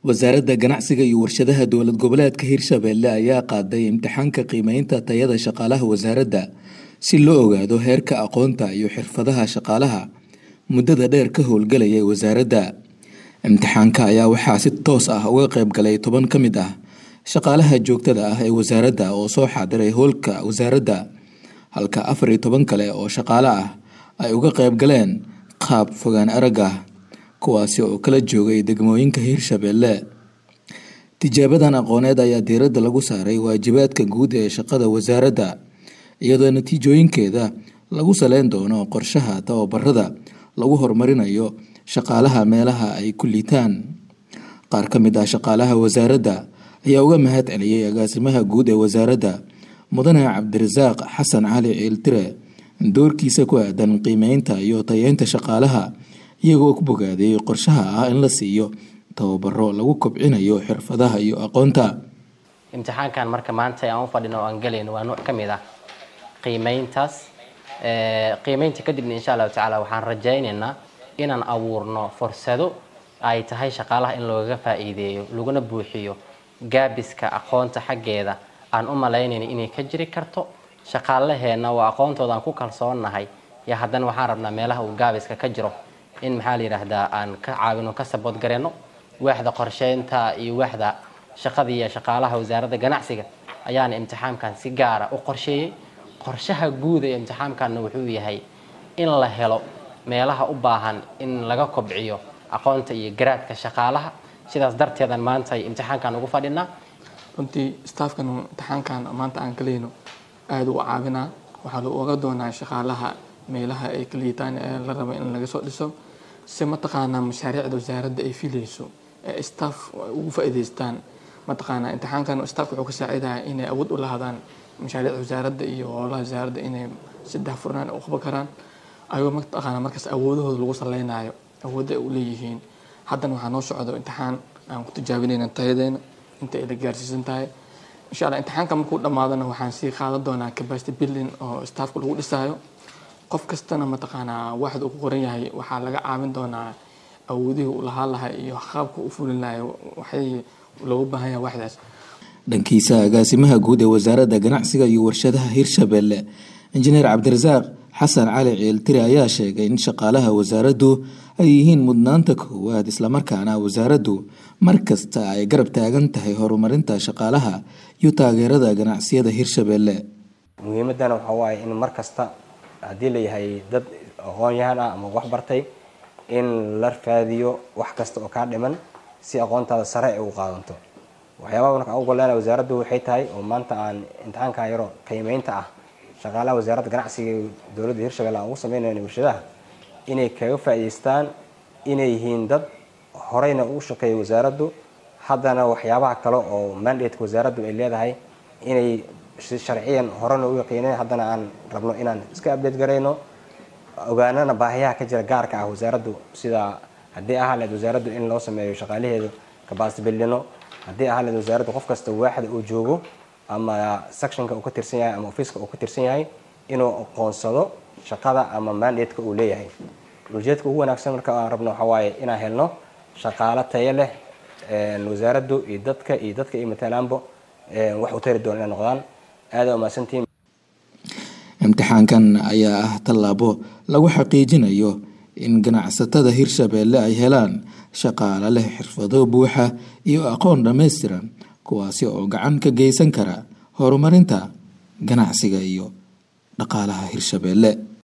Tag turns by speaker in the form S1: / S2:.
S1: wasaaradda ganacsiga iyo warshadaha dowlad goboleedka hirshabelle ayaa qaaday imtixaanka qiimeynta tayada shaqaalaha wasaaradda si loo ogaado heerka aqoonta iyo xirfadaha shaqaalaha muddada dheer ka howlgalayay wasaaradda imtixaanka ayaa waxaa si toos ah uga qayb galay toban ka mid ah shaqaalaha joogtada ah ee wasaaradda oo soo xaadiray howlka wasaaradda halka afar iyo toban kale oo shaqaale ah ay uga qayb galeen qaab fogaan arag ah kuwaasi oo kala joogay degmooyinka hirshabelle tijaabadan aqooneed ayaa diiradda lagu saaray waajibaadka guud ee shaqada wasaaradda iyadoo natiijooyinkeeda lagu saleyn doono qorshaha tababarada lagu horumarinayo shaqaalaha meelaha ay ku liitaan qaar ka mid ah shaqaalaha wasaaradda ayaa uga mahad celiyey agaasimaha guud ee wasaaradda mudane cabdirasaaq xasan cali ciiltire doorkiisa ku aadan qiimeynta iyo tayeynta shaqaalaha iyagoo ku bogaaday qorshaha ah in la siiyo tababaro lagu kobcinayo xirfadaha iyo aqoonta
S2: imtixaankan marka maanta aan u fadhino oo aan galayno waa nooc ka mid ah qiimeyntaas qiimeynta kadibna insha allahu tacaala waxaan rajaynaynaa inaan abuurno fursado ay tahay shaqaalaha in loogaga faa'iideeyo laguna buuxiyo gaabiska aqoonta xaggeeda aan u malaynayna inay ka jiri karto shaqaalaheenna waa aqoontooda aan ku kalsoonnahay iyo haddana waxaan rabnaa meelaha uu gaabiska ka jiro in maxaa la yidhaahdaa aan ka caawino ka sabood gareyno waaxda qorsheynta iyo waaxda shaqada iyo shaqaalaha wasaaradda ganacsiga ayaana imtixaamkan si gaara u qorsheeyey qorshaha guud ee imtixaamkanna wuxuu yahay in la helo meelaha u baahan in laga kobciyo aqoonta iyo garaadka shaqaalaha sidaas darteedan maanta imtixaankan ugu fadhinaa
S3: runtii staafkan imtixaankan maanta aan kalayno aada u caawinaa waxaa la oga doonaa shaqaalaha meelaha ay ka liitaan ee la rabo in laga soo dhiso si mataqaanaa mashaariicda wasaaradda ay filayso ee staff ugu faa'iidaystaan mataqaanaa imtixaankan staafka wuxuu ka saacidaya inay awood u lahaadaan mashaariicda wasaaradda iyo howlaha wasaaradda inay saddex furnaan u qaban karaan ayagoo mataqaanaa markaas awoodahooda lagu saleynayo awoodda ay u leeyihiin haddana waxaa noo socdo imtixaan aan ku tijaabinayna tayadeena inta ay la gaarsiisan tahay insha allah imtixaanka markuu dhammaadona waxaan sii qaadan doonaa capacity building oo staafka lagu dhisaayo qof kastana mataqaanaa waxda uu ku qoran yahay waxaa laga caawin doonaa awoodihii uu lahaan lahaa iyo qaabka u fulin lahay waxay loogu baahan yahay waxdaas
S1: dhankiisa agaasimaha guud ee wasaaradda ganacsiga iyo warshadaha hirshabelle injineer cabdirasaaq xasan cali ciiltire ayaa sheegay in shaqaalaha wasaaraddu ay yihiin mudnaanta koowaad islamarkaana wasaaraddu mar kasta ay garab taagan tahay horumarinta shaqaalaha iyo taageerada ganacsiyada hirshabelle
S4: muhiimadana waxaa waaye in mar kasta haddii layahay dad aqoon-yahan ah ama wax bartay in la raadiyo wax kasta oo kaa dhiman si aqoontaada sare ay ugu qaadanto waxyaabaha marka ugu golleena wasaaraddu waxay tahay oo maanta aan imtixaanka yaro qiimeynta ah shaqaalaha wasaaradda ganacsiga dowladda hirshabelle aan ugu sameynayno warshadaha inay kaga faa'iidaystaan inay yihiin dad horeyna ugu shaqeeya wasaaraddu haddana waxyaabaha kale oo mandateka wasaaraddu ay leedahay inay sharciyan horena u yaqiineen haddana aan rabno inaan iska update garayno ogaanana baahiyaha ka jira gaarka ah wasaaraddu sida haddii ahaa leed wasaaraddu in loo sameeyo shaqaalaheedu capacity buildino haddii ahaa leed wasaaraddu qof kasta waaxda uu joogo ama sectionka uu ka tirsan yahay ama ofiiska uu ka tirsan yahay inuu aqoonsado shaqada ama mandateka uu leeyahay ujeedka ugu wanaagsan marka aan rabno waxaa waaye inaan helno shaqaalo tayo leh wasaaraddu iyo dadka iyo dadka iyo matalaanbo wax u tari doona inay noqdaan aada umahadsantihiin
S1: imtixaankan ayaa ah tallaabo lagu xaqiijinayo in ganacsatada hirshabelle ay helaan shaqaale leh xirfado buuxa iyo aqoon dhammaystiran kuwaasi oo gacan ka geysan kara horumarinta ganacsiga iyo dhaqaalaha hirshabelle